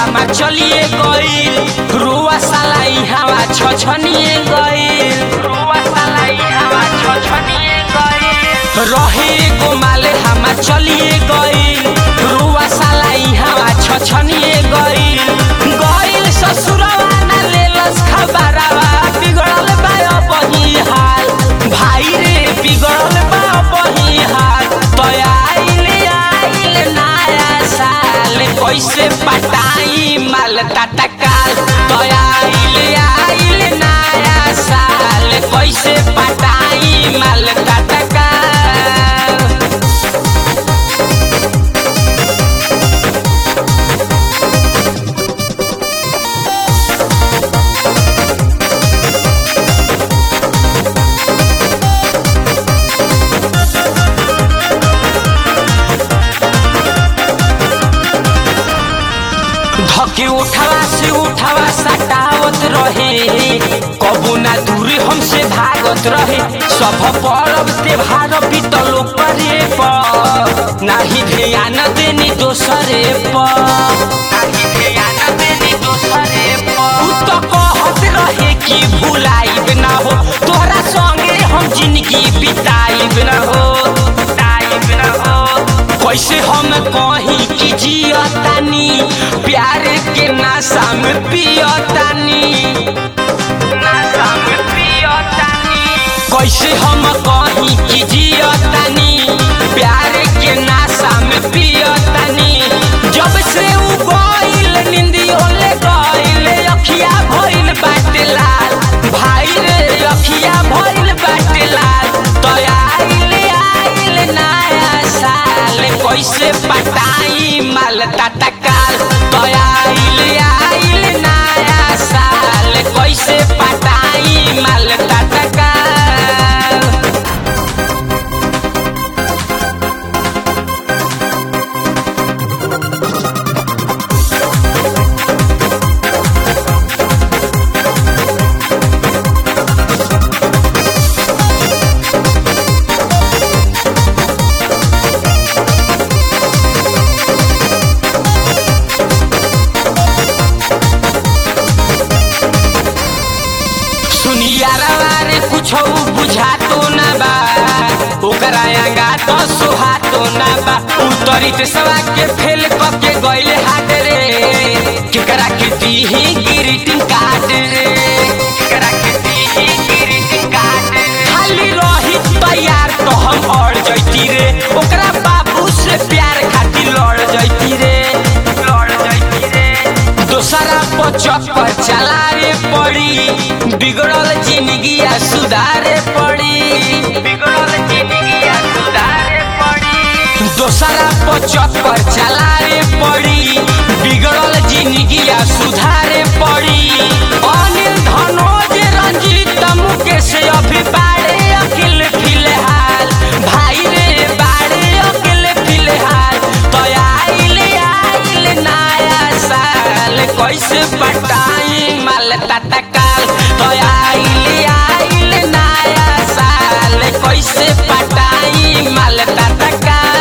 हमा चलिए गईल रुआ साला ई हवा छछनिए गईल रुआ साला ई हवा छछनिए गईल रहे को माले हमा चलिए गईल रुआ साला ई हवा छछनिए गईल गईल ससुरवा ना लेलस खबरवा बिगड़ल बा बही हाल भाई रे बिगड़ल बा बही हाल तो आइल आइल नया साल कैसे पटाई माल तटकाल तो आइल आइल नया साल कैसे पटाई माल तटकाल धके उठवा से उठवा सटावत रहे कबू ना दूरी हमसे भागत रहे सब परब त्योहार बीतल परे पर नाही ध्यान देनी दोसरे पर नाही ध्यान देनी दोसरे पर उ तो कहत रहे कि भुलाइब ना हो तोहरा संगे हम जिंदगी बिताइब ना हो बिताइब ना हो कैसे हम कहीं कि जियतानी प्यार के नशा में पियतानी नशा में पियतानी कैसे हम कहीं कि जियतानी प्यार के नशा में पियतानी जब से उ गइल निंदियो ले गइल अखिया भइल बाटे लाल भाई रे अखिया भइल बाटे लाल तो आइल आइल नया साल कैसे पटाई माल तटकाल तो आइल आइल नया साल कैसे पटाई माल तटकाल सुनियारवा रे कुछो बुझातो ना बा ओकरा आगा तो सुहातो ना बा उतरी ते सवा के फेल क के गइले हाथ रे केकरा के दीही ग्रीटिंग कार्ड रे केकरा के दीही ग्रीटिंग कार्ड खाली रही तैयार तो हम अड़ जैती रे ओकरा बाबू से प्यार खातिर लड़ जैती रे लड़ जैती रे दोसरा पचक पर चलावे पड़ी बिगड़ल जिंदगिया सुधारे पड़ी बिगड़ल जिंदगिया सुधारे पड़ी दोसरा पचक पर चलावे पड़ी बिगड़ल जिंदगिया सुधारे पड़ी अनिल धनोज रंजीत मुकेश अभी बाड़े अकिल फिलहाल भाई रे बाड़े अकिल फिलहाल तो आइल आइल नया साल कैसे पटाई माल तटकाल तो आइल आइल नया साल कैसे पटाई माल तटकाल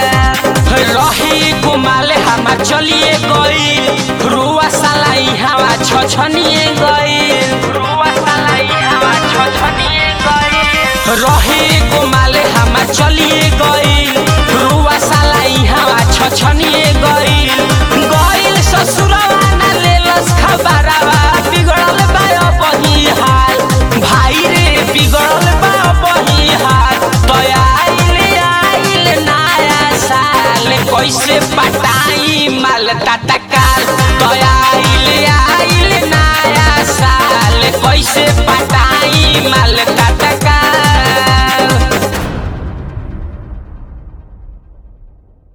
रही गुमाल हमा चलिए गई रुआ साला ई हवा छछनिए गई रुआ साला ई हवा छछनिए गई रही गुमाल हमा चलिए गई रुआ साला ई हवा छछनिए गई गइल ससुरवा ना लेलस खबरवा बिगड़ल बा बही हाल भाई रे बिगड़ल बा बही हाल तो आइल आइल नया साल कैसे पटाई माल तटकाल तो आइल आइल नया साल कैसे पटाई माल तटकाल